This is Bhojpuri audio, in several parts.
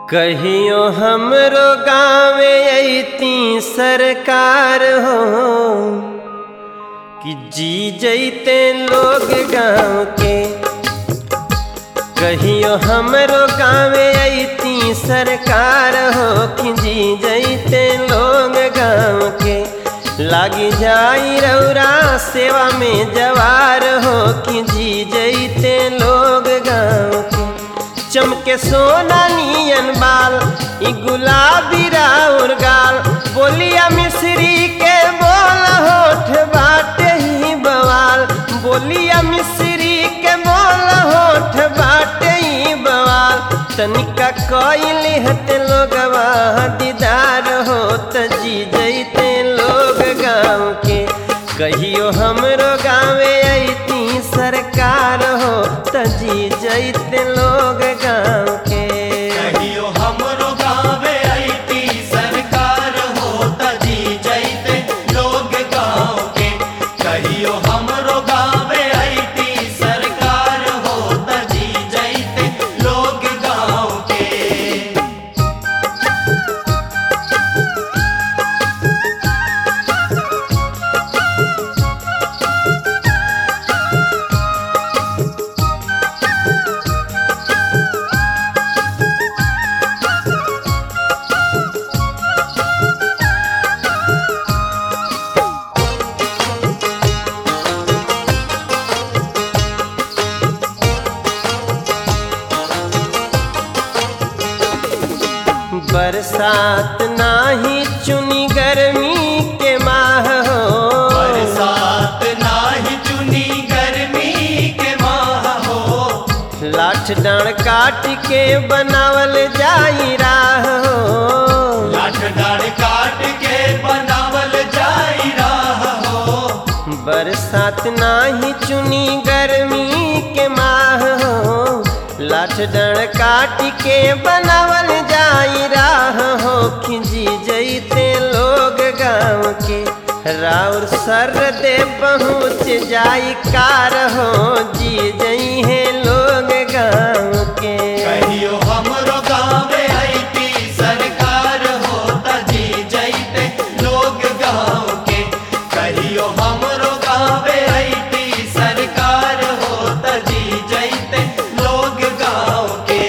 कहियो हमरो गाँवे अती सरकार हो कि जी जैते लोग गाँव के कहियो हमरो गाँवे अती सरकार हो कि जी जैते लोग गाँव के लागी जाई रौरा सेवा में जवार हो कि जी जैते लोग गाँव के चमके सोना नियन बाल ई गुलाबी राउर गाल बोलिया मिश्री के बोल होठ बाटे ही बवाल बोलिया मिश्री के बोल होठ बाटे ही बवाल तनिका कइले हते लोगवा दीदार हो त जी जैते लोग गाँव के कहियो हमरो गाँवे अती सरकार हो त जी जैते लोग गाँव के कहियो हमरो गावे अइती सरकार होता जी जैते लोग गाँव के कहियो हमरो गावे अइती सरकार होता जी जैते लोग गाँव के बरसात नाही चुनी गर्मी के माह हो बरसात नाही चुनी गर्मी के माह हो लाठ डांड काट के बनावल जाई राह हो लाठ डाड़ काट के बनावल जाई राह हो बरसात नाही चुनी गर्मी के माह हो लाठ डण काट के बनावल जाई राह हो खिंजी जैते लोग गाँव के राउर सर दे पहुँच जाई कार हो जी जई है लोग गाँव के कहियो हमरो गावे अइती सरकार होता जी जैते लोग गाँव के कहियो हमरो गावे अइती सरकार होता जी जैते लोग गाँव के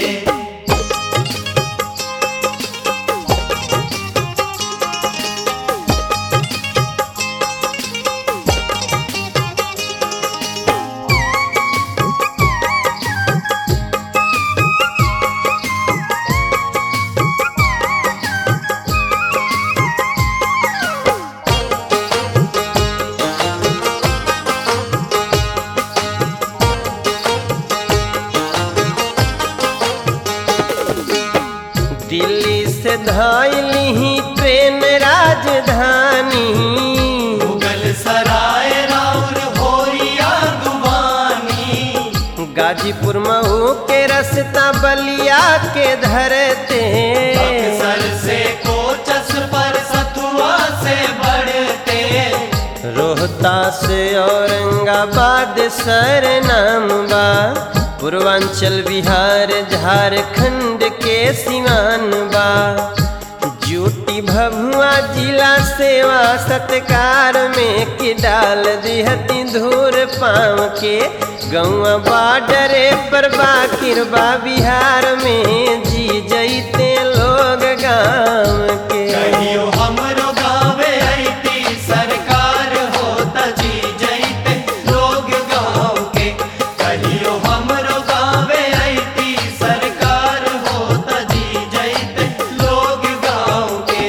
दिल्ली से धैली ट्रेन राजधानी मुगल सराय राउर होरिया गुवानी गाजीपुर मऊ के रस्ता बलिया के धरते बक्सर से कोचस पर सतुआ से बढ़ते रोहता से औरंगाबाद सर नाम बा पूर्वांचल बिहार झारखंड के सिवान बा जूटी भभुआ जिला सेवा सत्कार में कि डाल दिहती धूर पाँव के गौआ बाडरे पर बाकिर बा बिहार में जी जैते लोग गाँव के कहियो हमरो गावे अइती सरकार होता जी जैते लोग गाँव के कहियो हमरो गावे अइती सरकार होता जी जैते लोग गाँव के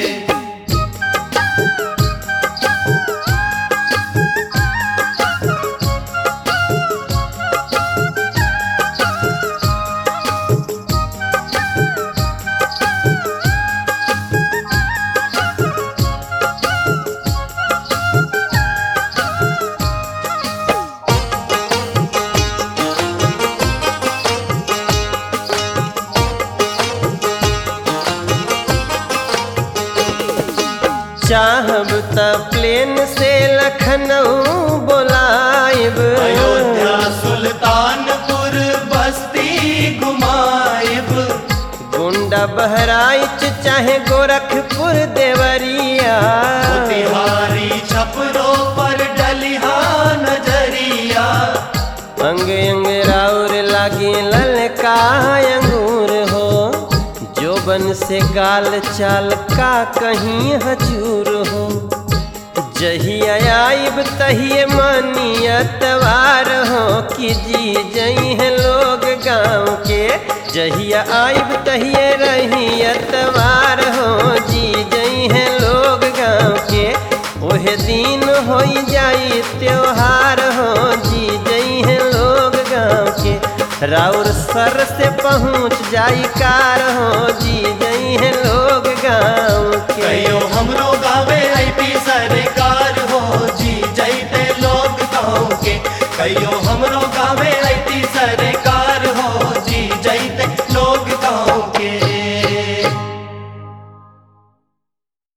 चाहब त प्लेन से लखनऊ बोलाइब अयोध्या सुल्तानपुर बस्ती घुमाइब या बहराइच चाहे गोरखपुर देवरिया तिहारी छपरों पर डलिहा नजरिया अंग अंग राउर लागे ललका अंगूर हो जोबन से गाल चाल का कहीं हजूर हो जहिया आइब तहिए मानियतवार हो कि जी जई है लोग गाँव के जहिया आइब तहिए रहियतवार हो जी जई है लोग गाँव के ओहे दिन हो जाई त्योहार हो जी जई है लोग गाँव के राउर सर से पहुँच जाई कार हो जी जई है लोग गाँव के कहियो हमरो गावे आईपी सरकार हो जी जैते लोग गाँव के कहियो हमरो गावे